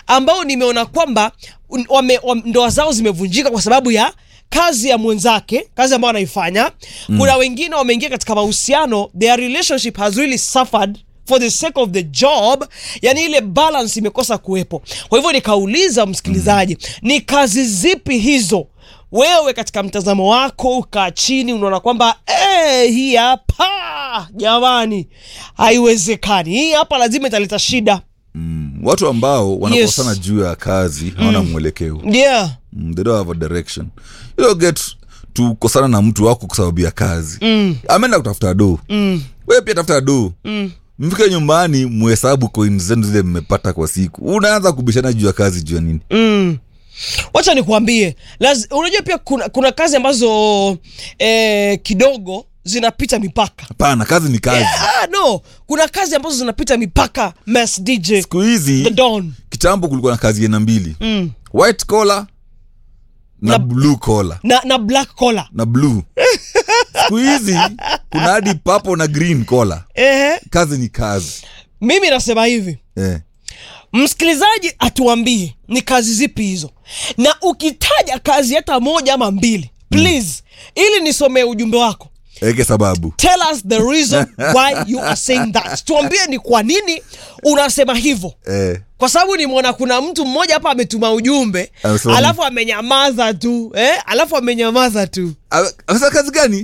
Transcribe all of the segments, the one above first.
ambao nimeona kwamba un- wame, wame, ndoa zao zimevunjika kwa sababu ya kazi ya mwenzake kazi ambayo anaifanya mm. kuna wengine wameingia katika mahusiano their relationship has really suffered for the sake of the job yani ile balance imekosa kuwepo kwa hivyo nikauliza msikilizaji mm. ni kazi zipi hizo wewe katika mtazamo wako ukaa chini unaona kwamba eh, hii hapa jamani haiwezekani hii hapa lazima italeta shida watu ambao wanakosana Yes. juu ya kazi hawana mwelekeo yeah mm, they don't have a direction you don't get to kosana na mtu wako kwa sababu ya kazi mm. ameenda kutafuta do mm. wewe pia tafuta do mm. mfike nyumbani muhesabu coins zenu zile mmepata kwa siku unaanza kubishana juu ya kazi juu ya nini mm. wacha nikuambie Laz, unajua pia kuna, kuna kazi ambazo eh, kidogo zinapita mipaka hapana kazi ni kazi ah, no kuna kazi ambazo zinapita mipaka Mass dj siku hizi the don kitambo kulikuwa na kazi aina mbili mm. white collar na, Na- blue collar na, na black collar na blue siku hizi kuna hadi papo na green collar Ehe. kazi ni kazi mimi nasema hivi eh. msikilizaji atuambie ni kazi zipi hizo na ukitaja kazi hata moja ama mbili please ili nisomee ujumbe wako eke sababu tell us the reason why you are saying that tuambie ni kwa nini unasema hivyo eh. kwa sababu nimeona kuna mtu mmoja hapa ametuma ujumbe Amesema alafu amenyamaza tu eh? alafu amenyamaza tu Ame- amesema kazi gani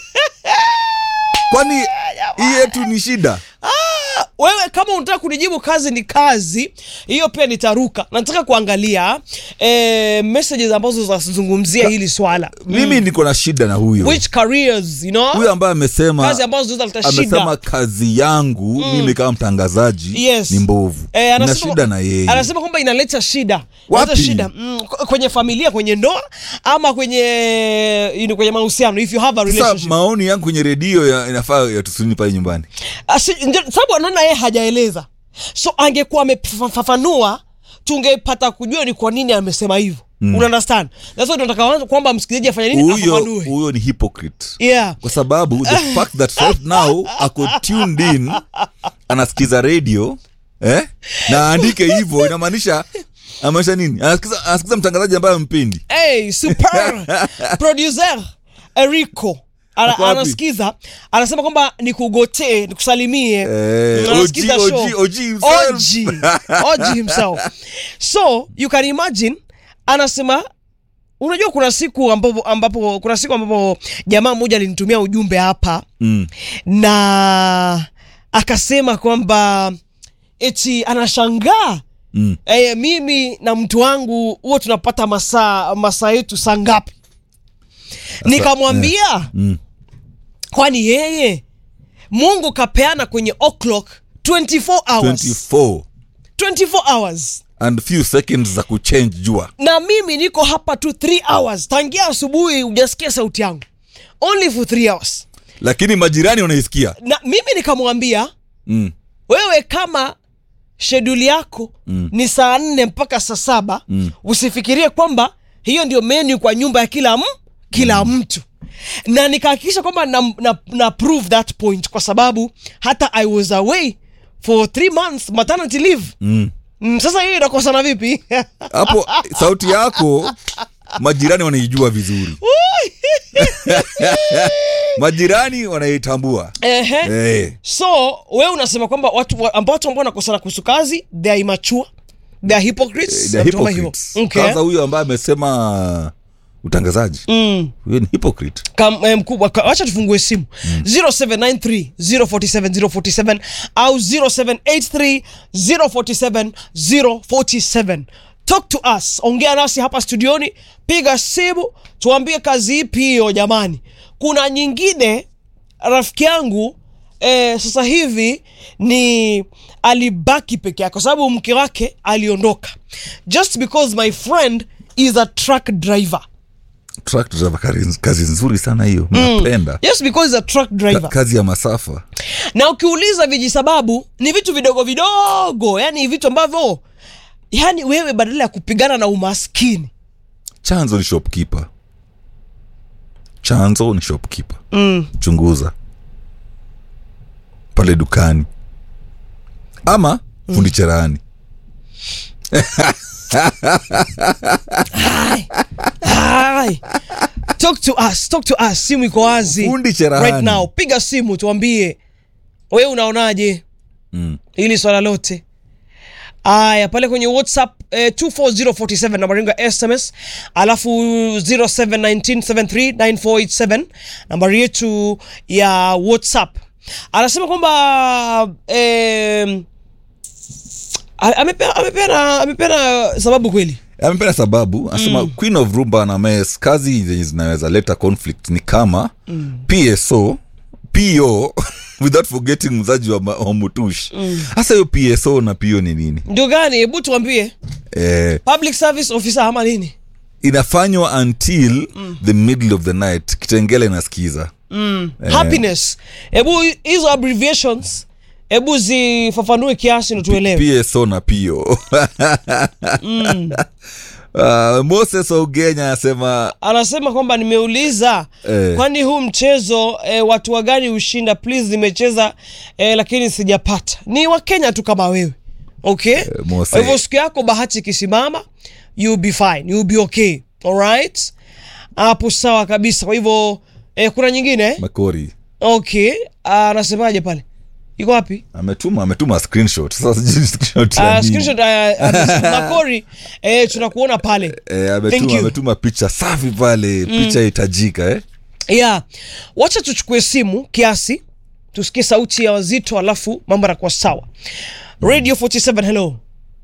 kwani hii yetu ni shida wewe kama unataka kunijibu kazi ni kazi hiyo pia nitaruka nataka kuangalia eh, messages ambazo zinazungumzia hili swala mimi niko na shida na huyo which careers you know huyo ambaye amesema kazi ambazo zinaweza kuleta amesema shida kazi yangu mimi kama mtangazaji Yes. ni mbovu Eh, na anasema- shida na yeye anasema kwamba inaleta shida Wapi? inaleta shida mm, k- kwenye familia kwenye ndoa ama kwenye you know, kwenye mahusiano if you have a sasa relationship maoni yangu kwenye redio ya- inafaa yatusuni pale nyumbani Asi- ndio- sababu anaona yeye hajaeleza so angekuwa amefafanua tungepata kujua ni kwa nini amesema hivyo mm. unaunderstand that's why tunataka kwamba msikilizaji afanye nini huyo afafanue huyo ni hypocrite yeah kwa sababu the fact that right now ako tuned in anasikiza radio eh? na aandike hivyo inamaanisha amaanisha nini anasikiza, anasikiza mtangazaji ambaye ampendi hey, super producer Erico ana, Ako wapi? anasikiza anasema kwamba nikugotee nikusalimie Eh, Mm, anasikiza OG, show. OG, OG himself. OG, OG himself so you can imagine anasema unajua kuna siku ambapo, ambapo kuna siku ambapo jamaa mmoja alinitumia ujumbe hapa mm. na akasema kwamba eti anashangaa Mm. e, mimi na mtu wangu huo tunapata masaa masaa yetu saa ngapi nikamwambia Mm. kwani yeye mungu kapeana kwenye o'clock 24 hours 24 24 hours and few seconds za kuchange jua na mimi niko hapa tu 3 hours tangia asubuhi hujasikia sauti yangu only for 3 hours lakini majirani wanaisikia na mimi nikamwambia mm. wewe kama sheduli yako mm. ni saa nne mpaka saa saba mm. usifikirie kwamba hiyo ndio menu kwa nyumba ya kila m, kila mm. mtu na nikahakikisha kwamba na, na, na prove that point kwa sababu hata i was away for three months maternity leave Mm. mm, sasa hiyo inakosana vipi hapo sauti yako majirani wanaijua vizuri majirani wanaitambua Ehe. hey. so wewe unasema kwamba watu wa- ambao watu ambao wanakosana kuhusu kazi they are immature they are hypocrites The na vitu kama hivyo. hypocrites. Okay. kwanza huyo ambaye amesema utangazaji Mm. huyo ni hypocrite Kam, eh, mkubwa ka- wacha tufungue simu mm. 0793 047 047 au 0783 047 047 talk to us ongea nasi hapa studioni piga simu tuambie kazi ipi hiyo jamani kuna nyingine rafiki yangu eh, sasa hivi ni alibaki peke yake kwa sababu mke wake aliondoka just because my friend is a truck driver truck driver kazi, kazi nzuri sana hiyo napenda yes because he's a truck driver Ka, kazi ya masafa na ukiuliza vijisababu ni vitu vidogo vidogo yani vitu ambavyo yani wewe badala ya kupigana na umaskini chanzo ni shopkeeper chanzo ni shopkeeper mm. chunguza pale dukani ama fundi cherehani Hai. Hai. talk to us talk to us simu iko wazi Fundi cherahani. right now piga simu tuambie wewe unaonaje Mm. hili swala lote aya pale kwenye whatsapp eh, 24047 nambari yangu ya sms alafu 0719739487 nambari yetu ya whatsapp anasema kwamba eh, amepeana amepeana amepeana sababu kweli amependa sababu anasema mm. queen of rumba na mes kazi zenye zinaweza leta conflict ni kama mm. pso po without forgetting mzaji wa, ma- wa mutush hasa hiyo pso na po ni nini ndio gani hebu tuambie eh, public service officer ama nini inafanywa until mm. the middle of the night kitengele inasikiza mm. happiness hebu hizo abbreviations hebu zifafanue kiasi ndo tuelewe pso na po mm. uh, moses ogenya anasema anasema kwamba nimeuliza Eh. kwani huu mchezo eh, watu wa gani hushinda please nimecheza eh, lakini sijapata ni wakenya tu kama wewe okay Mose. kwa hivyo siku yako bahati ikisimama you'll be fine you'll be okay alright hapo sawa kabisa kwa hivyo eh, kuna nyingine eh? makori okay Ah, anasemaje pale iko wapi ametuma ametuma screenshot sasa sijui screenshot ya Uh, nini. screenshot uh, uh, makori eh, tunakuona pale Eh, Thank ametuma, you. ametuma picha safi pale picha hitajika eh? yeah wacha tuchukue simu kiasi tusikie sauti ya wazito alafu mambo yanakuwa sawa radio 47 hello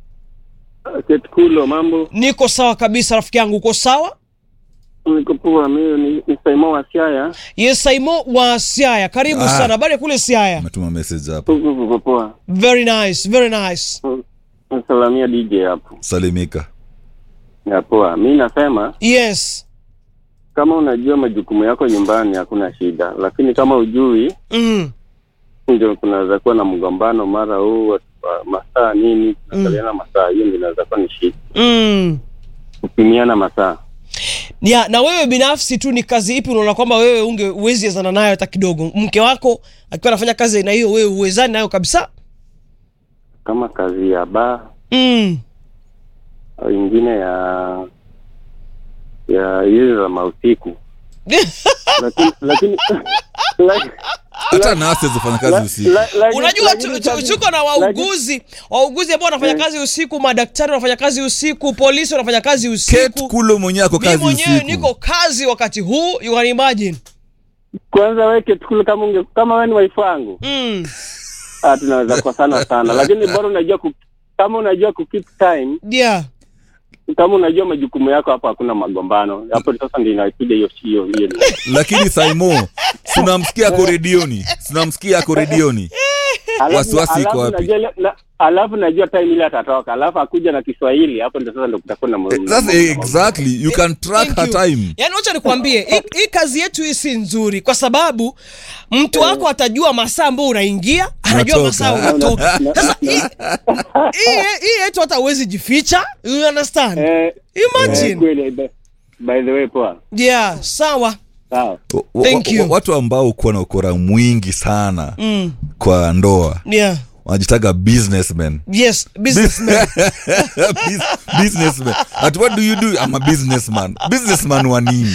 Ketkulo, mambo niko sawa kabisa rafiki yangu uko sawa niko poa. Mimi ni, ni Saimo wa Siaya. yes saimo wa siaya karibu Ah. sana habari ya kule siaya ametuma message hapo Huku kuko poa. very nice very nice Nasalamia DJ hapo. salimika Ya poa. Mimi nasema yes kama unajua majukumu yako nyumbani hakuna shida, lakini kama ujui mm. ndio kunaweza kuwa na mgombano mara huu wa- wa masaa nini, tunakaliana masaa, hiyo ndio inaweza kuwa ni shida, Mm. kupimiana masaa. ya na wewe binafsi tu ni kazi ipi unaona kwamba wewe unge uwezi ezana nayo hata kidogo mke wako akiwa anafanya kazi aina hiyo wewe uwezani nayo kabisa Kama kazi ya baa mm. au ingine ya ya hizi za mausiku, lakini lakini like- hata nasi zifanya kazi usiku la- la- unajua lakini tu- tu- kazi- tuko na wauguzi wauguzi ambao wanafanya kazi usiku madaktari wanafanya kazi usiku polisi wanafanya kazi Kate usiku kulo mwenyewe ako mi kazi mwenyewe usiku niko kazi wakati huu you can imagine kwanza weke tukule kama unge, kama wewe ni wife wangu mm. ah, tunaweza kukosana sana, lakini bora unajua ku, kama unajua ku keep time, yeah kama unajua majukumu yako, hapo hakuna magombano. Hapo sasa ndio inakuja hiyo hiyo hiyo. lakini saimo tunamsikia ako redioni tunamsikia ako redioni Alafu- Wasiwasi iko alafu wapi? najua ile- na- Alafu najua time ile atatoka, alafu akuja na Kiswahili, hapo ndio sasa ndio kutakuwa na Eh, na- sasa na- exactly you can track Thank her you. time yaani wacha nikwambie hii- hii kazi yetu hii si nzuri kwa sababu mtu wako atajua masaa ambao unaingia anajua Unatoka. masaa unatoka sasa hii- hii hii yetu hata uwezi jificha you understand Eh, eh, imagine kweli by- by the way, poa yeah sawa sawa. Wa- wa- Thank wa- you. watu ambao kuwa na ukora mwingi sana mm. kwa ndoa yeah wanajitaga businessmen yes businessman Bus- businessman at what do you do i'm a businessman businessman wa nini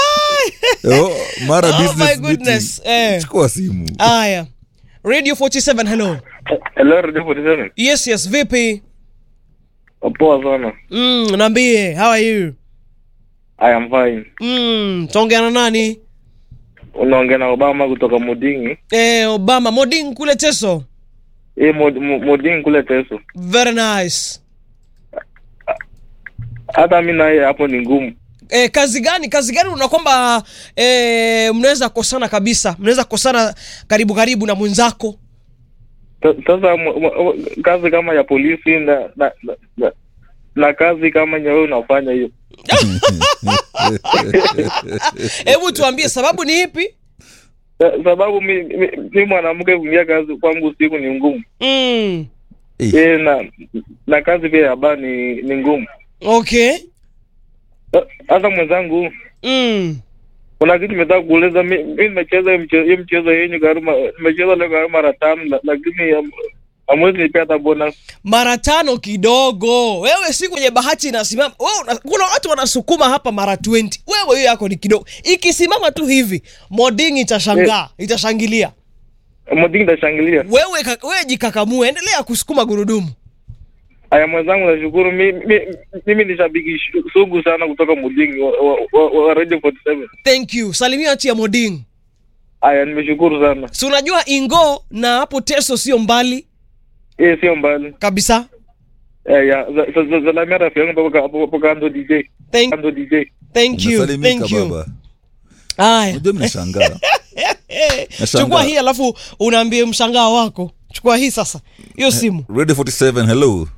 oh, mara Oh my business goodness, meeting. eh. chukua simu aya radio 47 hello Hello, Radio 47. yes yes vipi Poa sana. mm, naambie how are you I am fine. mm, taongea na nani Unaongea na Obama kutoka Mudingi. eh, obama moding kule teso Eh, Mod- Mo- Mudingi kule Teso. very nice Hata mimi naye hapo ni ngumu. e, kazi gani kazi gani una kwamba e, mnaweza kosana kabisa mnaweza kosana karibu karibu na mwenzako Ta- Sasa mo- mo- kazi kama ya polisi na na, na, na, na kazi kama yenye wewe unafanya hiyo. hebu tuambie sababu ni ipi Sa- Sababu mi, mi, mi mwanamke kuingia kazi kwangu usiku ni ngumu. mm. Eh, Eh, na na kazi pia ya baa ni, ni ngumu. okay Sa- Sasa mwenzangu mm. kuna kitu nimetaka kuuliza mi mi nimecheza hiyo mchezo hiyo mchezo yenyu karibu nimecheza leo karibu mara tano la- lakini um, amwezi nipea hata bonus mara tano kidogo wewe si kwenye bahati inasimama wewe una, kuna watu wanasukuma hapa mara 20 wewe hiyo yako ni kidogo ikisimama tu hivi moding itashangaa itashangilia modingi tashangilia wewe ka- wewe jikakamue endelea kusukuma gurudumu aya mwenzangu nashukuru mi- mi- mimi ni shabiki shu- sugu sana kutoka mudingi wa, wa, wa, wa radio 47 thank you salimia tia moding aya nimeshukuru sana si unajua ingo na hapo teso sio mbali eh sio mbali kabisa eh ya za- za- za- zalamia rafiki yangu hapo hapo hapo kando DJ thank, kando DJ thank you Umesalimika, thank you baba haya unajua mnashangaa Eh, Nashangaa. chukua hii alafu unaambie mshangao wako chukua hii sasa hiyo simu radio 47 hello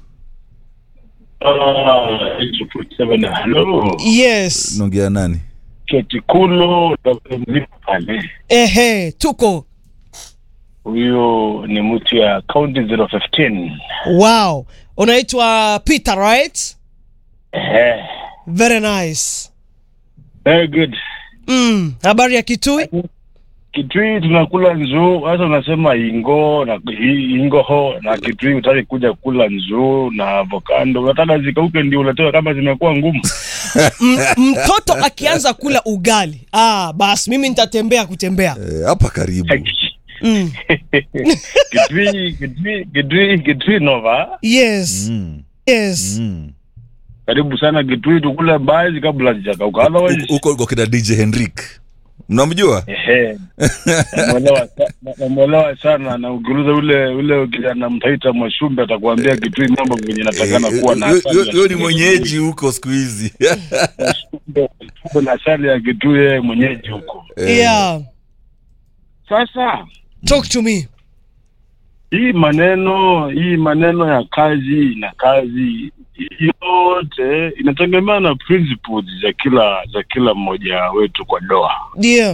halo yes naongea nani ketikulo mzima pale ehe tuko huyo ni mtu ya county 015 wow unaitwa peter right Ehe. very nice very good mm. habari ya kitui kitui tunakula nzuu hasa unasema ingo na hi- ingoho na kitui utaki kuja kula nzuu na avokando unataka zikauke ndio uletewe kama zimekuwa ngumu M- mtoto akianza kula ugali ah basi mimi nitatembea kutembea Eh, hapa karibu mm. kitui kitui kitui kitui nova yes Mm, yes mm. karibu sana kitui tukule baadhi kabla zijakauka otherwise Huko- huko uko kina dj henrik mnamjua Ehe. Namuelewa sa- namuelewa sana na ukiuliza ule ule kijana mtaita Mwashumbe atakwambia kitui mambo venye natakana Eh, kuwa na yo- asali yo- ya yo ni kitui. mwenyeji huko siku hizi Mwashumbe- Mwashumbe na asali ya kitui yeye mwenyeji huko Eh, yeah sasa talk to me hii maneno hii maneno ya kazi na kazi yote inategemea na principles za kila za kila mmoja wetu kwa doa yeah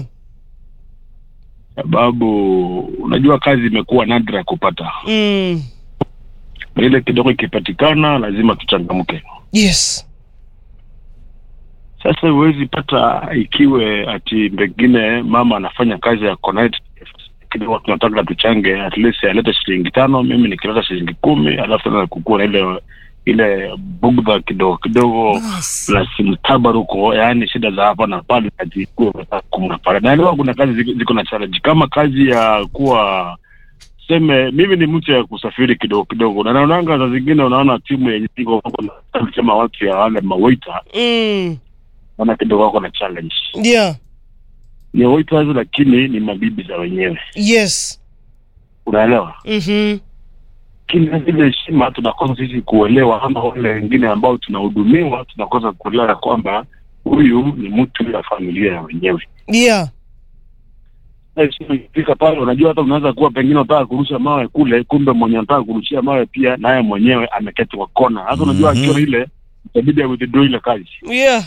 sababu unajua kazi imekuwa nadra kupata mm. na ile kidogo ikipatikana lazima tuchangamke yes sasa huwezi pata ikiwe ati pengine mama anafanya kazi ya connect kidogo tunataka tuchange at least alete shilingi tano mimi nikileta shilingi kumi alafu tena kukua na ile ile bugdha kidogo kidogo plus mtabaruko yaani shida za hapa na pale ajikuwe kumna pale naelewa kuna kazi ziko, ziko na challenge kama kazi ya kuwa seme mimi ni mtu ya kusafiri kidogo kidogo na naonanga za zingine unaona timu yenye iko kama watu ya wale mawaita mm. wana kidogo wako na challenge yeah ni waiters lakini ni mabibi za wenyewe yes unaelewa mm-hmm. kila zile heshima tunakosa sisi kuelewa ama wale wengine ambao tunahudumiwa tunakosa kuelewa ya kwamba huyu ni mtu ya familia ya wenyewe yeah Na heshima ikifika pale unajua hata unaweza kuwa pengine unataka kurusha mawe kule kumbe mwenye anataka kurushia mawe pia naye mwenyewe ameketi kwa kona hasa unajua Mhm. akiwa ile itabidi awithdraw ile kazi yeah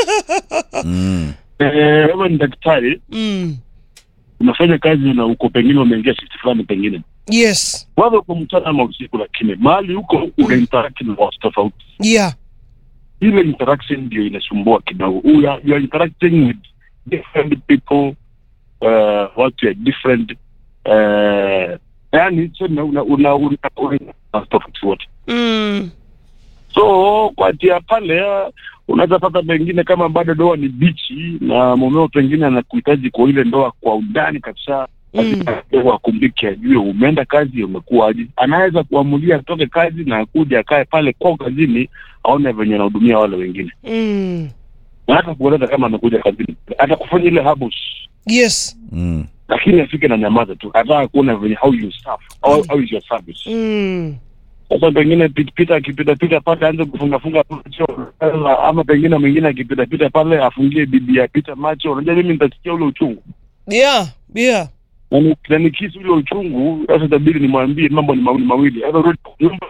mm. Eh, wewe ni daktari mm. unafanya kazi na uko pengine umeingia shift fulani pengine yes kwanza uko mchana ama usiku lakini mahali huko una interact na watu tofauti yeah ile interaction ndio inasumbua kidogo you are, you are interacting with different people uh, watu ya different uh, yani tuseme una una una una tofauti wote mm. so kwa tia pale uh, unaweza pata pengine kama bado ndoa ni bichi na mumeo pengine anakuhitaji kwa ile ndoa kwa undani kabisa Mm. wakumbike ajue umeenda kazi umekuwaje anaweza kuamulia atoke kazi na akuja akae pale kwao kazini aone venye anahudumia wale wengine Mm. na hata kueleza kama amekuja kazini hata kufanya ile habus yes Mm. lakini afike na nyamaza tu ataka kuona venye how you serve how, how is your service mm. sasa pengine pit- pita akipita pita pale aanze kufungafunga macho ama pengine mwingine akipita pita pale afungie bibi ya pita macho unajua mimi nitasikia ule uchungu yeah yeah Na ni- na nikisi ule uchungu sasa itabidi nimwambie mambo ni mawili mawili Either rudi kwa nyumba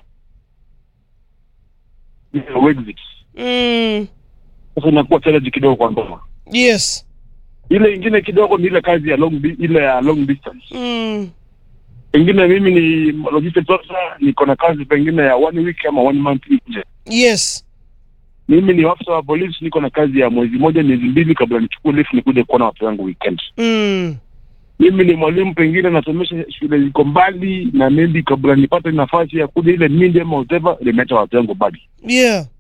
au exit mm. sasa inakuwa challenge kidogo kwa ndoa yes ile ingine kidogo ni ile kazi ya long di- ile ya long distance mm. pengine mimi ni logistics officer niko na kazi pengine ya one week ama one month nje yes mimi ni afisa wa polisi niko na kazi ya mwezi moja miezi mbili kabla nichukue leave nikuje kuona watu wangu weekend mm. mimi ni mwalimu pengine nasomesha shule iko mbali na maybe kabla nipate nafasi ya kuja ile mindi ama whatever nimeacha watu wangu mbali yeah